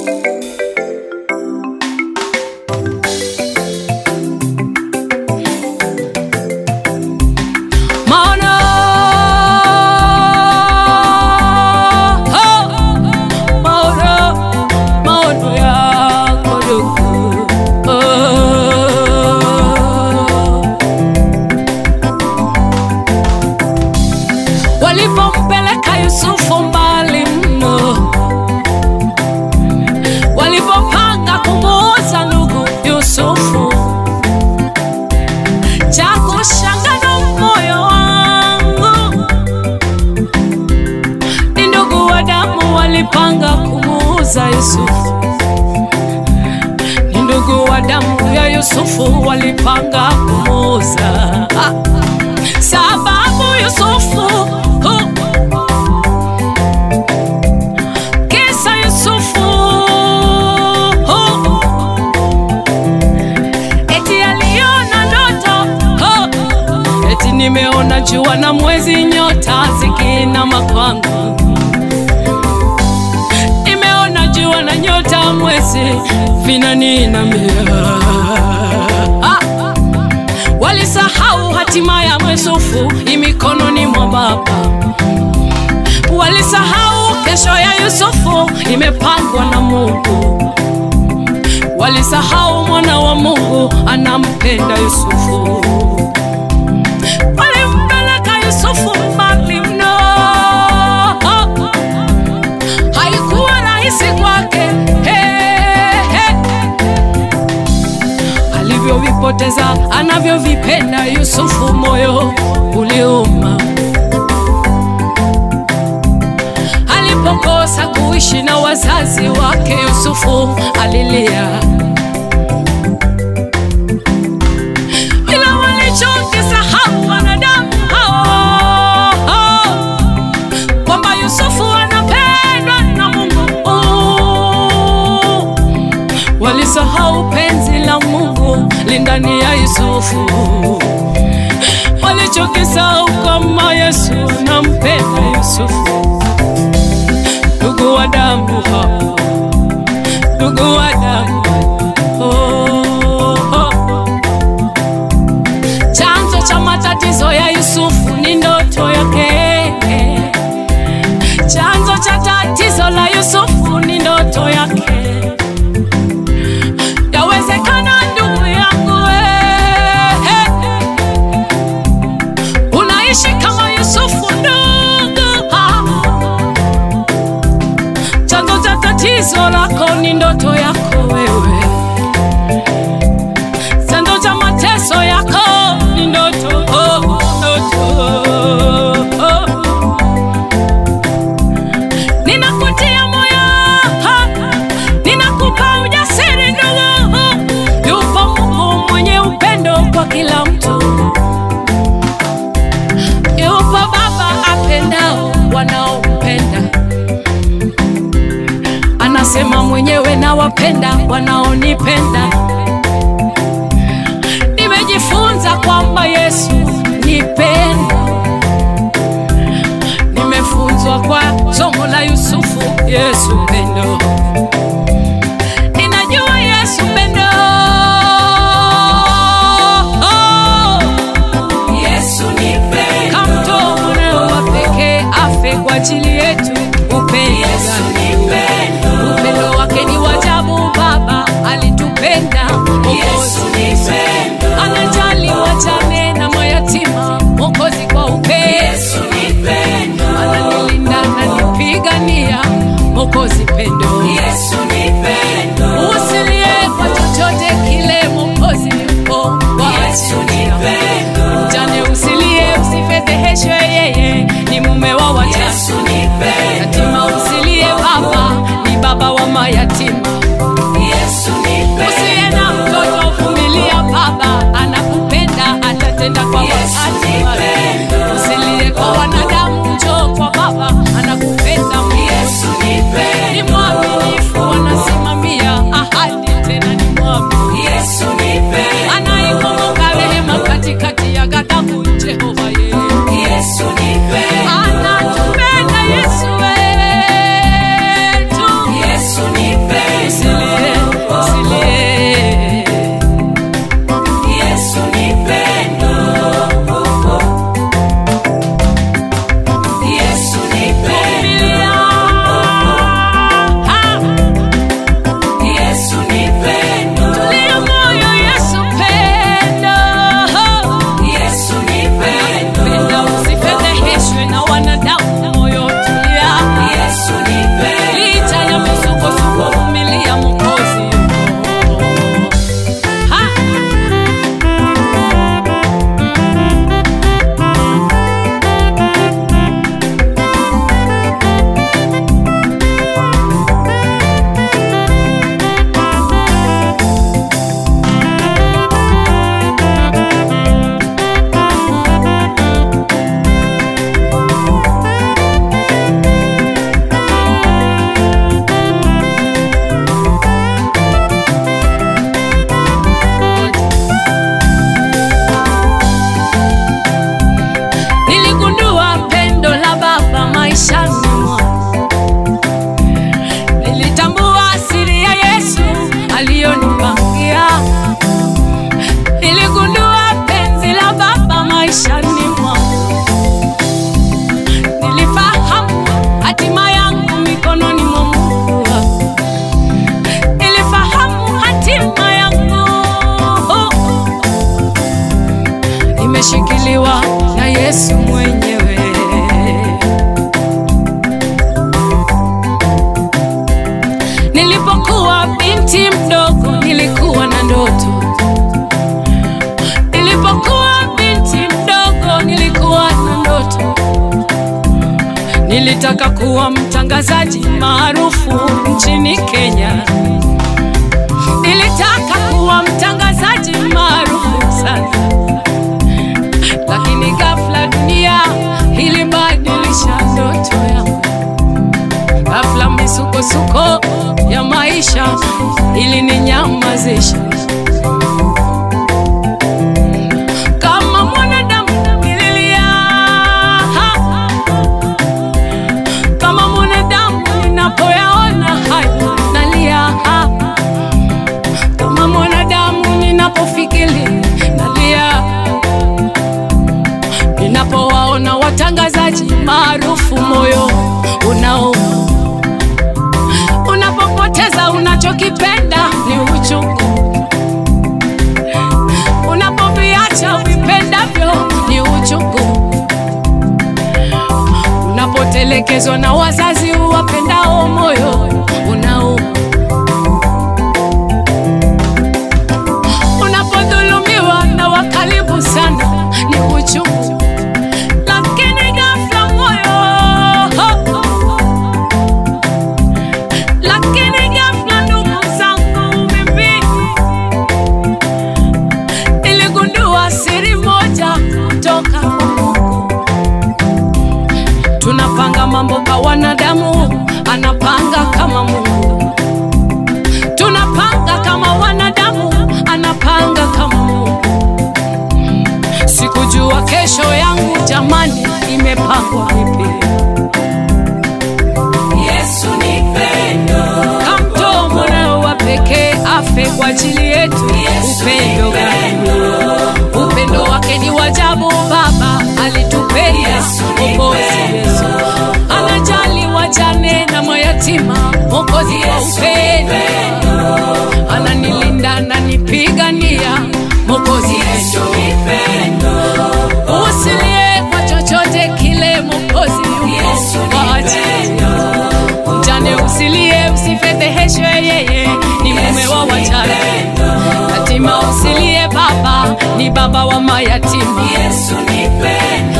Maono, oh, maono, maono yako ndugu, oh. Walipompeleka Yusufu mbali mno, walipopanga kumuuza ndugu Yusufu, cha kushangaza moyo wangu ni ndugu wa damu walipanga kumuuza Yusufu, ni ndugu wa damu ya Yusufu walipanga kumuuza ah. Sababu Yusufu oh. Kisa Yusufu oh. Eti aliona ndoto oh. Eti nimeona jua na mwezi nyota zikiinama kwangu Nimeona jua na nyota mwezi vinaninamia ah. Walisahau hatima ya Yusufu imikononi mwa Baba. Walisahau kesho ya Yusufu imepangwa na Mungu. Walisahau mwana wa Mungu anampenda Yusufu. Walimpeleka Yusufu mbali mno, haikuwa rahisi kwake hey, hey alivyovipoteza anavyovipenda Yusufu, moyo uliuma alipokosa kuishi na wazazi wake. Yusufu alilia, ila walichokisahau wanadamu hao kwamba Yusufu anapendwa na Mungu walisahau penzi la Mungu lindani ya Yusufu, walichokisahau kama Yesu anampenda Yusufu. Ndugu wa damu hao, ndugu wa damu oh, oh. Chanzo cha matatizo ya Yusufu ni ndoto yake. Chanzo cha tatizo la Yusufu ni ndoto yake. Yawezekana ndugu yangu eh, unaishi kama Yusufu ndugu, ah. chanzo cha tatizo lako ni ndoto yako wewe, chanzo cha mateso yako ni ndoto, oh, ndoto oh. Ninakutia moyo, ha, ninakupa ujasiri ndugu. Yupo Mungu mwenye upendo kwa kila mtu, yupo Baba apendao wanaompenda. Anasema mwenyewe nawapenda wanaonipenda. Nimejifunza kwamba Yesu ni pendo nimefunzwa kwa somo la Yusufu, Yesu pendo. Ninajua Yesu pendo. Yesu ni pendo. Kamtoa mwanao wa pekee afe kwa ajili yetu. Upendo Yesu gani? ni pendo. upendo wake ni wajabu. Baba alitupenda Yesu ni pendo. anajali wajane na mayatima, Mwokozi kwa upendo Yesu ni pendo. ananilinda ananipigania, Mwokozi pendo. Yesu ni pendo. Usilie kwa chochote kile, Mwokozi yupo kwa Yesu ni ajili yako. pendo. Mjane usilie, usifedheheshwe, yeye ni mume wa wajane. Yesu ni pendo. Yatima usilie, Baba ni baba wa mayatima. Yesu ni pendo. Usiye na mtoto, vumilia, Baba anakupenda, atatenda kwa Yesu wakati ni wake. pendo. Usilie kwa wanadamu, njoo kwa Baba anakupenda. Yesu ni pendo. Ni mwamini binti mdogo nilikuwa na ndoto. Nilipokuwa binti mdogo nilikuwa na ndoto. Nilitaka kuwa mtangazaji maarufu nchini Kenya. Nilitaka kuwa mtangazaji maarufu sana, lakini ghafla dunia ilibadilisha ndoto yangu. Ghafla misukosuko ya maisha ilininyamazisha. Kama mwanadamu nililia, kama mwanadamu ninapoyaona hayo nalia, kama mwanadamu ninapofikiri nalia, ninapowaona watangazaji maarufu moyo unauma unapopoteza unachokipenda ni uchungu, unapoviacha vipendavyo ni uchungu, unapotelekezwa na wazazi uwapendao moyo unauma, unapodhulumiwa na wakaribu sana ni uchungu, lakini ghafla moyo lakini ghafla ndugu zangu, mimi niligundua siri moja kutoka kwa Mungu. Tunapanga mambo kwa wanadamu, anapanga kama Mungu. Tunapanga kama wanadamu, anapanga kama Mungu. Sikujua kesho yangu jamani, imepangwa vipi? Yesu ni pendo. kamtoa mwanao wa pekee afe kwa ajili yetu. Yesu Upendo ni gani? Upendo wake ni wajabu, Baba alitupenda Yesu ni Mwokozi pendo. Yesu anajali wajane na mayatima, Mwokozi wa Yesu ni upendo ananilinda, ananipigania, Mwokozi Yesu Yesu ni pendo. usilie kwa chochote kile, Mwokozi Yesu yuko ni kwa ajili pendo. Mjane usilie, usifedheheshwe, yeye ni mume wa wajane. Yatima usilie, baba ni baba wa mayatima. Yesu ni pendo.